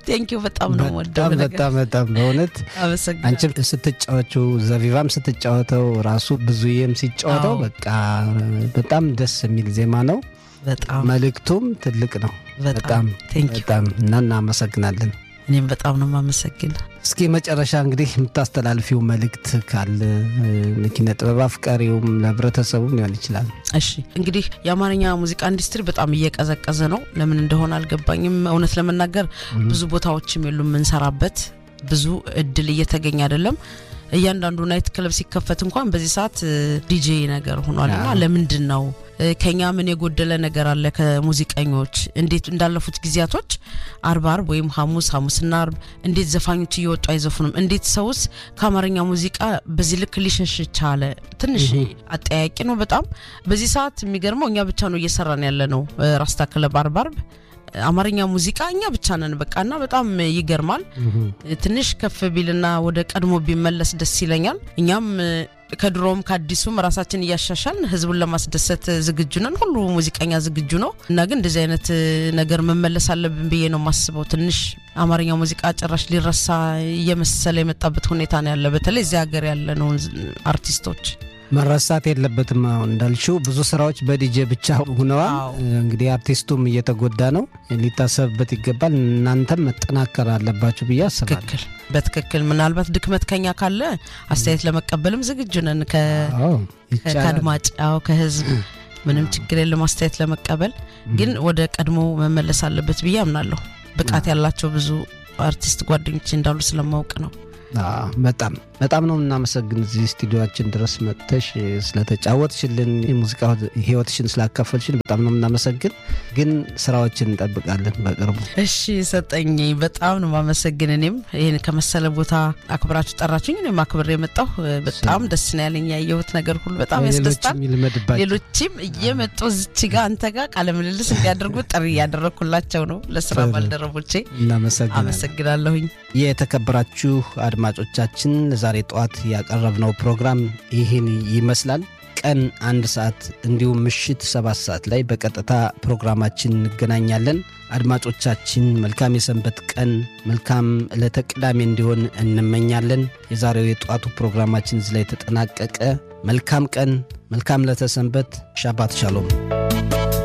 ቴንኪው በጣም ነው ወደው በጣም በጣም በጣም በእውነት አመሰግናለሁ። አንቺም ስትጫወችው ዘቢባም ስትጫወተው ራሱ ብዙዬም ሲጫወተው አዎ። በቃ በጣም ደስ የሚል ዜማ ነው። በጣም መልእክቱም ትልቅ ነው። በጣም በጣም ቴንኪው በጣም እና እናመሰግናለን። እኔም በጣም ነው የማመሰግን። እስኪ መጨረሻ እንግዲህ የምታስተላልፊው መልእክት ካለ እ፣ ኪነ ጥበብ አፍቃሪውም ለህብረተሰቡም ሊሆን ይችላል። እሺ እንግዲህ የአማርኛ ሙዚቃ ኢንዱስትሪ በጣም እየቀዘቀዘ ነው። ለምን እንደሆነ አልገባኝም። እውነት ለመናገር ብዙ ቦታዎችም የሉም የምንሰራበት፣ ብዙ እድል እየተገኘ አይደለም። እያንዳንዱ ናይት ክለብ ሲከፈት እንኳን በዚህ ሰዓት ዲጄ ነገር ሆኗል እና አዎ። ለምንድን ነው እ፣ ከኛ ምን የጎደለ ነገር አለ? ከሙዚቀኞች እንዴት እንዳለፉት ጊዜያቶች አርብ አርብ ወይም ሐሙስ ሐሙስና አርብ እንዴት ዘፋኞች እየወጡ አይዘፉንም? እንዴት ሰውስ ከአማርኛ ሙዚቃ በዚህ ልክ ሊሸሽ ቻለ? ትንሽ አጠያቂ ነው በጣም። በዚህ ሰዓት የሚገርመው እኛ ብቻ ነው እየሰራን ያለ ነው። እ፣ ራስታ ክለብ አርብ አርብ አማርኛ ሙዚቃ እኛ ብቻ ነን በቃ እና በጣም ይገርማል። ትንሽ ከፍ ቢልና ወደ ቀድሞ ቢመለስ ደስ ይለኛል። እኛም እ፣ ከድሮም ከአዲሱም ራሳችን እያሻሻልን ህዝቡን ለማስደሰት ዝግጁ ነን። ሁሉ ሙዚቀኛ ዝግጁ ነው እና ግን እንደዚህ አይነት እ፣ ነገር መመለስ አለብን ብዬ ነው የማስበው። ትንሽ አማርኛ ሙዚቃ ጭራሽ ሊረሳ እየመሰለ የመጣበት ሁኔታ ነው ያለ፣ በተለይ እዚህ ሀገር ያለ ነው አርቲስቶች መረሳት የለበትም። አሁን እንዳልሽው ብዙ ስራዎች በዲጄ ብቻ ሁነዋል። አዎ። እንግዲህ አርቲስቱም እየተጎዳ ነው፣ ሊታሰብበት ይገባል። እናንተም መጠናከር አለባችሁ ብዬ አስባለሁ። ትክክል፣ በትክክል ምናልባት ድክመት ከኛ ካለ አስተያየት ለመቀበልም ዝግጁ ነን ከ አዎ ይቻላል። ከአድማጭ አዎ ከህዝብ ምንም ችግር የለም አስተያየት ለመቀበል ግን ወደ ቀድሞ መመለስ አለበት ብዬ አምናለሁ ብቃት ያላቸው ብዙ አርቲስት ጓደኞች እንዳሉ ስለማወቅ ነው አዎ፣ በጣም በጣም ነው የምናመሰግን እዚህ ስቱዲዮችን ድረስ መጥተሽ ስለተጫወትሽልን የሙዚቃ ህይወትሽን ስላካፈልሽን በጣም ነው የምናመሰግን። ግን ስራዎችን እንጠብቃለን በቅርቡ። እሺ ሰጠኝ በጣም ነው ማመሰግን እኔም ይህን ከመሰለ ቦታ አክብራችሁ ጠራችሁኝ እኔም አክብሬ የመጣሁ በጣም ደስ ነው ያለኝ ያየሁት ነገር ሁሉ በጣም ያስደስታል ሌሎችም ይልመድባቸው። ሌሎችም እየመጡ እዚች ጋር አንተ ጋር ቃለ ምልልስ እንዲያደርጉ ጥሪ እያደረግኩላቸው ነው ለስራ ጥሩ። ባልደረቦቼ እናመሰግናለን። አመሰግናለሁኝ የተከበራችሁ አድማጮቻችን ዛሬ ጠዋት ያቀረብነው ፕሮግራም ይህን ይመስላል። ቀን አንድ ሰዓት እንዲሁም ምሽት ሰባት ሰዓት ላይ በቀጥታ ፕሮግራማችን እንገናኛለን። አድማጮቻችን መልካም የሰንበት ቀን፣ መልካም ዕለተ ቅዳሜ እንዲሆን እንመኛለን። የዛሬው የጠዋቱ ፕሮግራማችን እዚህ ላይ ተጠናቀቀ። መልካም ቀን፣ መልካም ዕለተ ሰንበት። ሻባት ሻሎም